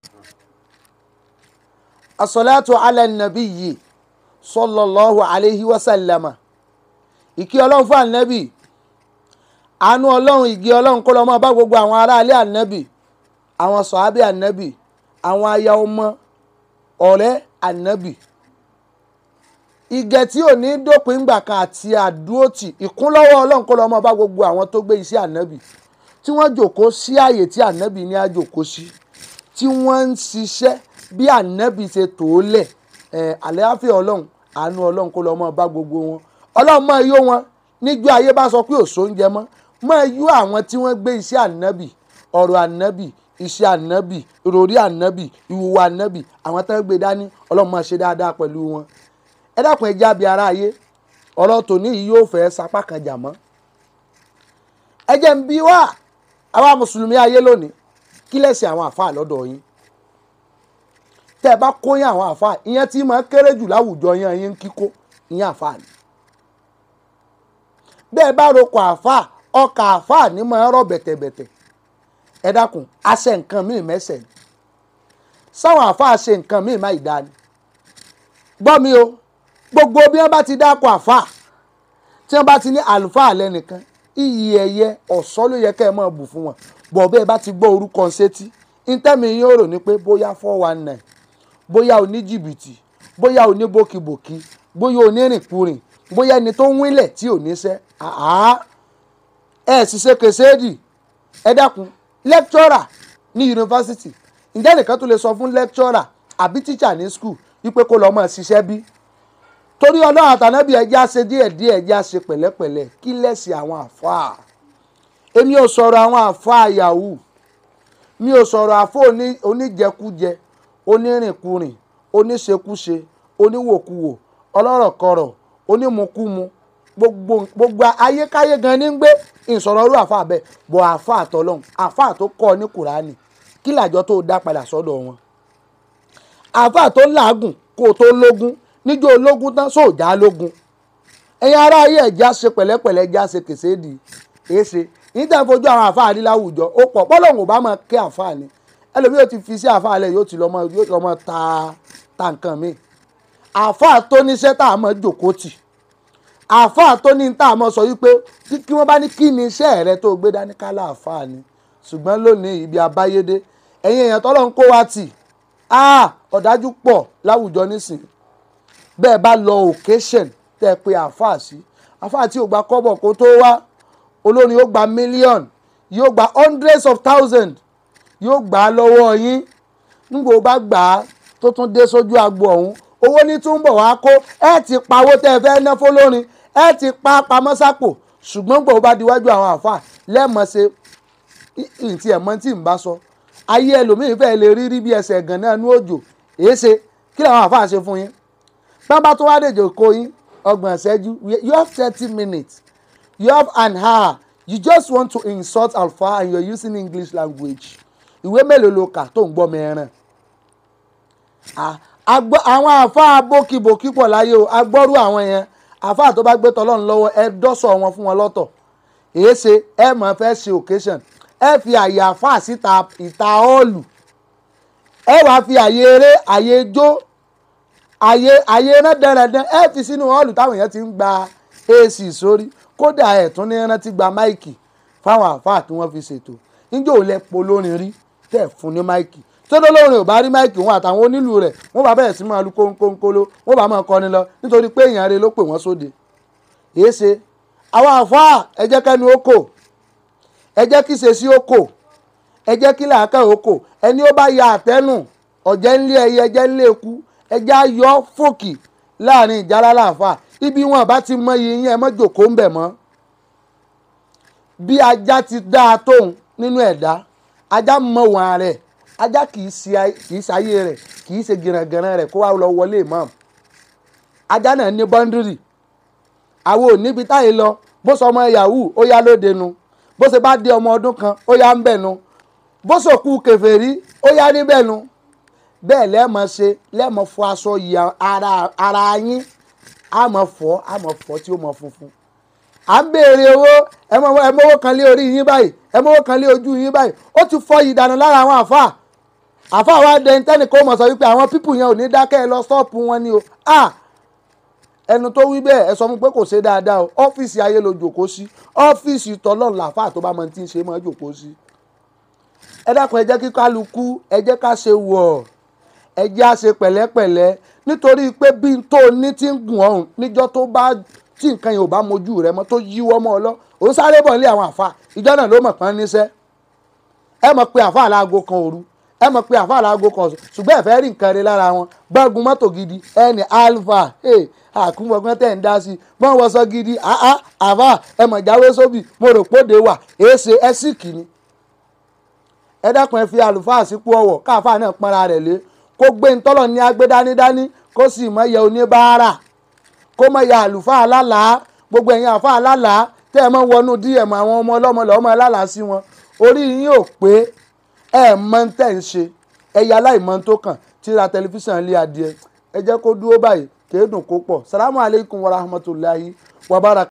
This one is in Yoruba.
asọ́látù ala nabiyyi sallallahu alayhi wa sallama ìkí ọlọ́run fún ànábì àánú ọlọ́run ìgé ọlọ́run kó lọ máa bá gbogbo àwọn aráalé ànábì àwọn sọ̀hábì ànábì àwọn aya ọmọ ọ̀rẹ́ ànábì ìgẹ̀ tí ò ní dópin ńgbà kan àti àdúrótì ìkúnlọ́wọ́ ọlọ́run kó lọ máa bá gbogbo àwọn tó gbé iṣẹ́ ànábì tí wọ́n jòkó sí ààyè tí ànábì ní àjòkó sí tí wọ́n ń ṣiṣẹ́ bí ànábì ṣe tò ó lẹ̀ ẹ̀ àlàáfíà ọlọ́run àánú ọlọ́run kó lọ máa bá gbogbo wọn ọlọ́run máa yó wọn níjọ́ ayé bá sọ pé òṣò ń jẹ mọ́ máa yó àwọn tí wọ́n gbé iṣẹ́ ànábì ọ̀rọ̀ ànábì iṣẹ́ ànábì ìròrí ànábì ìhùwà ànábì àwọn tó ń gbé dání ọlọ́run máa ṣe dáadáa pẹ̀lú wọn ẹ dákun ẹ jábí ara ayé ọ̀rọ̀ tòní yìí yóò fẹ́ sapá kan jà mọ́ ẹ jẹ́ ń bí wá àwa mùsùlùmí ayé lónìí kí lẹ́sìn àwọn àfáà lọ́dọ̀ yín tẹ́ ẹ bá kóyán àwọn àfáà ìyẹn tí máa kéré jù láwùjọ yẹn yín kíkó ìyẹn àfáà ni bẹ́ẹ̀ bá roko àfáà ọkà àfáà ní máa rọ̀ bẹ̀tẹ̀bẹ̀tẹ̀ ẹ dákun àṣẹ nǹkan míì mẹ́sẹ̀ ni sáwọn àfáà ṣe nǹkan míì má ìdá ni gbọ́ mi o gbogbo bí wọ́n bá ti dáko àfáà tí wọ́n bá ti ní àlùfáà lẹ́nìkan iyì ẹ̀yẹ ọ̀ṣọ́ ló yẹ kẹ́ ẹ máa bù fún wọn bọ̀ bẹ́ẹ̀ bá ti gbọ́ orúkọ sétí ntẹ́mi yín ó rò ní pé bóyá four one nine bóyá oníjìbìtì bóyá oníbòkìbòkì bóyá onírìnkúrìn bóyá ẹni tó ń wílẹ̀ tí ò ní sẹ́ àá ẹ̀ sì ṣe kèséèdì ẹ dákun lẹ́kítọ́rà ní yunifásitì ǹjẹ́ nìkan tó lè sọ fún lẹ́kítọ́rà àbí tíṣà ní skul wípé kó lọ́ọ́ máa ṣiṣẹ́ bí torí ọlọ́run àtànábì ẹjẹ́ á ṣe díẹ̀ díẹ̀ ẹjẹ́ á ṣe pẹ̀lẹ́pẹ̀lẹ́ kí lẹ́sìn àwọn àfáà èmi ò sọ̀rọ̀ àwọn àfáà yahoo mi ò sọ̀rọ̀ àfọ oníjẹkújẹ onírìnkúrìn oníṣekúṣe oníwòkuwò ọlọ́rọ̀kọrọ̀ onímukúmu gbogbo gbogbo ayékáyé gan ní ń gbé ìsọ̀rọ̀ ọrú àfáà bẹ́ẹ̀ bọ̀ àfáà tọ́lọ́hún àfáà tó kọ́ ọ ní kùránì kí làjọ tó dá padà sọ́dọ̀ wọn àfáà tó làágùn kó o tó lógún níjó ológun tán sóòjá lógun ẹ̀yin ará ayé ẹ̀já ṣe pẹ̀lẹ́pẹ̀lẹ́ ẹ̀já ṣe kèséèdì èéṣe yìí tẹ́ ń fojú àwọn àfáà rí láwùjọ ó pọ̀ pọ́lọ́hùn ò bá máa ké àfáà ni ẹlòmíì yóò ti fi sí àfáà lẹ̀ yóò ti lọ́mọ yóò ti lọ́mọ ta ta nǹkan mi àfáà tó níṣẹ́ tá a mọ̀ jòkó tì àfáà tó ní tá a mọ̀ sọ wípé kí wọ́n bá ní kí ni iṣẹ́ rẹ tó gbé dání kálá àfáà ni ṣùgbọ́n lónìí ibi abáyédé ẹ̀yin èèyàn tọ́lọ́ ń kó wa tì ọ̀dájú pọ̀ láwùjọ nísìnyí bẹ́ẹ̀ bá lọ occasion tẹ́ ẹ pé àáfàá sí àáfàá tí ò gba kọ́bọ̀ kó tó wá olórin yóò gba million yóò gba hundreds of thousands yóò gbà á lọ́wọ́ yín nígbà ó bá gbà á tó tún dé sójú agbo ọ̀hún owó ní túnbọ̀ wá kó ẹ ti pawó tẹ́ ẹ fẹ́ ná fọlọ́rin ẹ ti pa pamọ́ sápò ṣùgbọ́n gbà ó bá diwájú àwọn àáfàá lẹ́ẹ̀mọ́ ṣe ìtì ẹ̀mọ́ tí ń bá sọ ayé ẹlòmíín fẹ́ẹ́ lè rí rí bí ẹsẹ̀ ẹ̀gàn náà ní òjò èé ṣe kí làwọn àáfàá ṣe fún yín tán bá tó wá dèjò kó yín ọgbọ̀n ìṣẹ́jú you have thirty minutes you have an hour you just want to insult alfa and you are using english language ìwé mélòó ló kà tó ń gbọ́ mẹ́rin àwọn àfa bókibòkí pọ̀ láyé o agbọ́rú àwọn yẹn àfa tó bá gbé tọ́lọ́run lọ́wọ́ ẹ dọ́sọ̀ wọn fún wọn lọ́tọ̀ èé ṣe ẹ mọ̀ fẹ́ ṣe occasion ẹ fi àyè àfa síta ìta ọ́ọ̀lù ẹ wàá fi àyè eré àyè jó àyè àyè iná dẹrẹdẹ ẹ fi sínú họ́ọ̀lù táwọn èèyàn ti ń gba ac sórí kódà ẹ̀ tún ní rántí gba máìkì fáwọn àáfàá tí wọ́n fi ṣètò níjọ́ ò lẹ polórin rí tẹ̀ fún ní máìkì tódó lórin ò bá rí máìkì wọn àtàwọn onílù rẹ̀ wọ́n bá bẹ̀rẹ̀ sí máa lu kónkónkóló wọ́n bá máa kọrin lọ nítorí pé èèyàn rẹ̀ ló pè wọ́n sóde èé ṣe àwọn àáfàá ẹ jẹ́ kẹ́nu ó kò ẹ jẹ́ kí ṣe sí ó kò ẹ jẹ́ kí làákà ó kò ẹni ó bá ya àtẹ́nù ọ̀jẹ̀ ńlé ẹyẹ ẹjẹ́ ńlé eku ẹjẹ́ ayọ́ fòkì láàrin ìjálá láàfà ibi wọn bá ti mọ iye yín ẹ mọ́ jòkó ń bẹ̀ mọ́ bí ajá ti dáa tóun nínú ẹ̀dá ajá mọ wọn rẹ̀ ajá kì í ṣayé rẹ̀ kì í ṣe gìràngìràn rẹ̀ kó wá lọ wọlé mọ́ ajá náà ní bọ́ńdírì àwọn ò níbi táyé lọ bó sọ ọmọ yahoo ó yá lóde nu bó ṣe bá dé ọmọ ọdún kan ó yá ń bẹ̀ nu bó sòkú kèfèrí ó yá níbẹ̀ nu bẹ́ẹ̀ lẹ́ẹ̀mọ ṣe lẹ́ẹ̀mọ fọ aṣọ yìí ara ara yín àmọ́ fọ́ àmọ́ fọ́ tí ó mọ funfun à ń béèrè owó ẹ mọ́wọ́ kan lé orí yín báyìí ẹ mọ́wọ́ kan lé ojú yín báyìí ó ti fọ́ yìí dànù lára àwọn àfáà àfa wa dẹni tẹ́nì kó mọ̀ sọ wípé àwọn pípù yẹn ò ní dákẹ́ ẹ lọ stọ́ọ̀pù wọn ni o ah ẹnu tó wí bẹ́ẹ̀ ẹ sọ fún pé kò ṣe dáadáa o ọ́fíìsì ayé ló jòkó sí ọ́fíìsì tọ́lọ́run làáfà tó bá mọ tí ń ṣe mọ́ jòkó sí. ẹ dákun ẹ jẹ́ kí kálukú ẹ jẹ́ ká ṣe wọ̀ ẹ jẹ́ á ṣe pẹ̀lẹ́pẹ̀lẹ́ nítorí pé bí n tó ní ti ń gùn ọ̀hún níjọ́ tó bá tí nǹkan yẹn ò bá mojú rẹ mọ́ tó yíwọ́ mọ́ ọ lọ òun sáré bọ̀ nílé àwọn àfa ìjọ náà ló mọ̀ pọ́n níṣẹ́ ẹ mọ̀ pé àfa àláago kan òru ẹ mọ̀ pé àfa àláago kan ọ̀sán ṣùgbọ́n ẹ fẹ́ rí nǹkan rẹ lára wọn gbọ́ngun mọ́tò gidi ẹni alfa àkúngbọ̀gbọ́n tẹ̀ ń dá sí bọ́n wọ́n sọ gidi àá àfa ẹ mọ̀ jáwé sóbì mo rò póde wà èéṣe ẹ sì kì ni. ẹ dákun ẹ fi àlùfáà sípò ọwọ̀ káfáà náà pọ́nra rẹ̀ lé kó gbé ntọ́lọ̀ ní agbé dánidání kó sì mọ̀ yẹ oníbàárà kó mọ̀ yẹ àlùfáà alálàá gbogbo ẹ̀yin àfa alálàá tẹ́ ẹ mọ̀ wọnú dm àwọn ọmọ ọlọ́mọ lọ́mọ alálàá sí wọn orí yín ò pé ẹ mọ ń tẹ̀ ń ṣe ẹ̀yà aláìmọ̀ tó kàn tí ra tẹlifíṣàn ilé adìẹ ẹ jẹ́ kó dúró báyìí kéèdùn kó pọ̀ salamu alaykum wa rahmatulahi wa barakatuh.